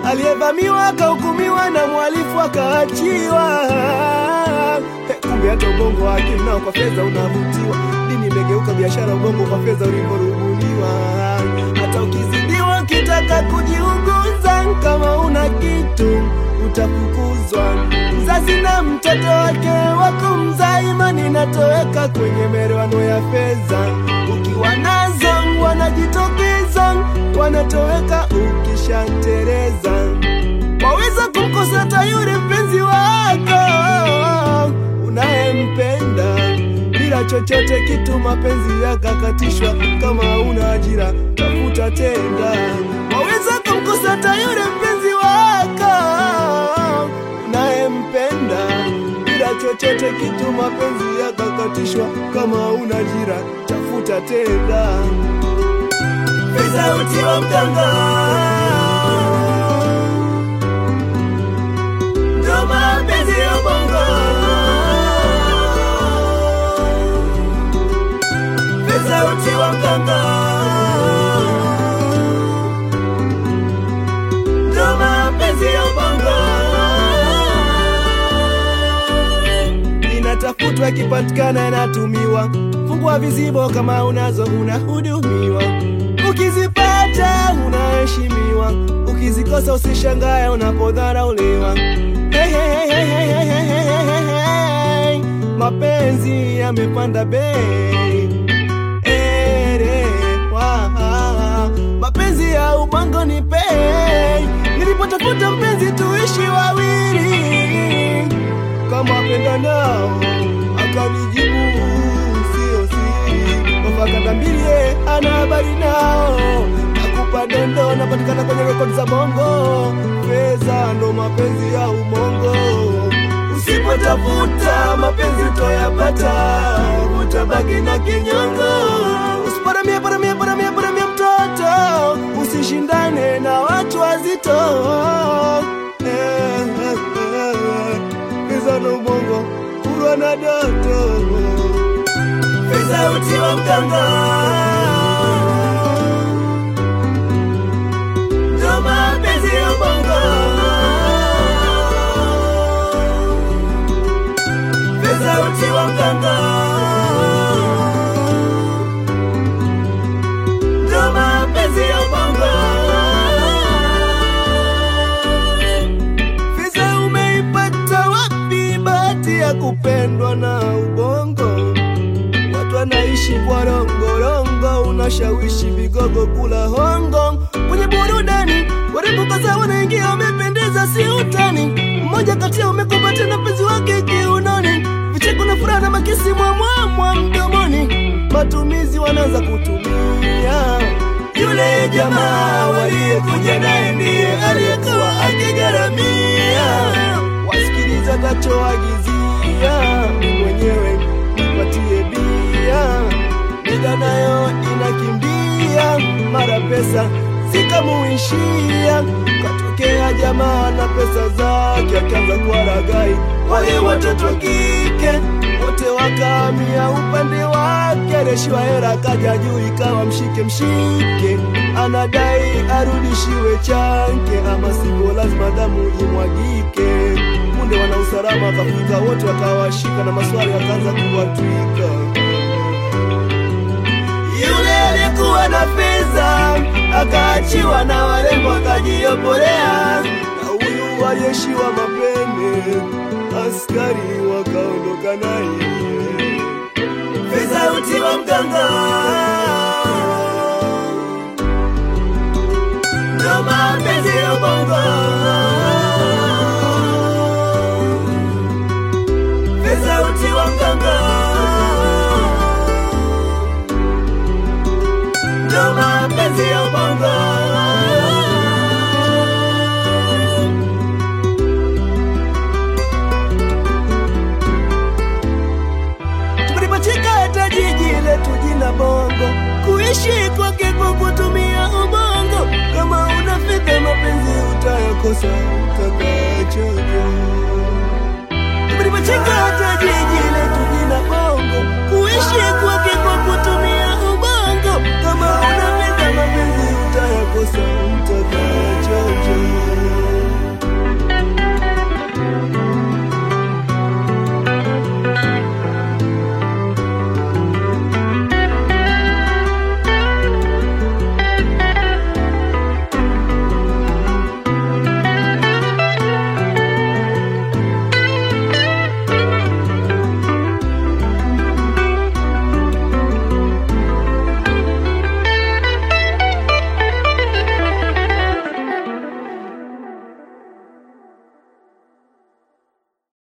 aliyevamiwa akahukumiwa na mhalifu akaachiwa. He, Kumbe hata ubongo wa akili nao kwa fedha unavutiwa. Dini imegeuka biashara, ubongo kwa fedha ulivyorubuniwa. Hata ukizidiwa ukitaka kujiunguza, kama una kitu utafukuzwa. Mzazi na mtoto wake wako mzaa, imani inatoweka kwenye merewano ya fedha. Ukiwa nazo wanajitokeza, wanatoweka ukishatereza. Waweza kumkosa hata yule mpenzi wako unayempenda bila chochote kitu, mapenzi yakakatishwa. Kama una ajira tafuta tenda. Waweza kumkosa hata yule mpenzi wako unayempenda bila chochote kitu, mapenzi yakakatishwa. Kama una ajira tafuta tenda. Pesa uti wa mganga ndo mapenzi ya bongo. Pesa uti wa mganga ndo mapenzi ya bongo. Inatafutwa, ikipatikana inatumiwa. Fungua vizibo kama unazo, unahudumiwa. Ukizipata unaheshimiwa, ukizikosa usishangae unapodharauliwa. Hey, hey, hey, hey, hey, hey, hey, hey, hey. Mapenzi yamepanda bei ere, waha. Mapenzi ya ubongo ni pei. Nilipotafuta mpenzi tuishi wawili kama wapenda nao, akanijibu sio siri. Mafakata mbili ye ana habari nao, nakupa dondo, napatikana kwenye rekodi za bongo. Pesa ndo mapenzi ya umongo, usipotafuta mapenzi utoyapata, utabaki na kinyongo. Usiparamie, paramie, paramie, paramie mtoto, usishindane na watu wazito. Eh, eh, eh, eh. Pesa na ubongo kurwa na doto, pesa uti wa mganga ndo mapenzi ya ubongo, pesa uti wa mganga ndo mapenzi ya ubongo. Pesa umeipata wapi? Bahati ya kupendwa na ubongo. Watu wanaishi kwa rongorongo, unashawishi vigogo kula hongo. Kwenye burudani warembo kadhaa wanaingia, wamependeza, si utani. Mmoja kati yao umekumbata na mpenzi wake kiunoni, vicheko na furaha na makisi mwamwamwa mdomoni. Matumizi wanaanza kutumia yule jamaa waliyekuja naye ndiye aliyekuwa akigharamia. Wasikiliza tachoagizia mwenyewe, nipatie bia, mida nayo inakimbia, mara pesa zikamuishia. Katokea jamaa na pesa zake, akaanza kuwaragai wale watoto wa kike wote wakahamia upande wake, areshiwa hera kaja juu, ikawa mshike mshike, anadai arudishiwe chanke, ama sivyo lazima damu imwagike. Punde wana usalama wakafika, wote wakawashika na maswali akaanza kuwatwika. Yule aliyekuwa na fedha akaachiwa na warembo akajiopolea, na huyu aliyeshiwa mapende askari wakaondoka naye. Fedha uti wa mganga ndo mapenzi ya bongo. Fedha uti wa mganga ndo mapenzi ya bongo. Tulipochika hata jiji letu jina bongo, kuishi kwake kwa kutumia ubongo. Kama una fedha mapenzi utayakosa utakachoja. Tulipochika hata jiji letu jina bongo, kuishi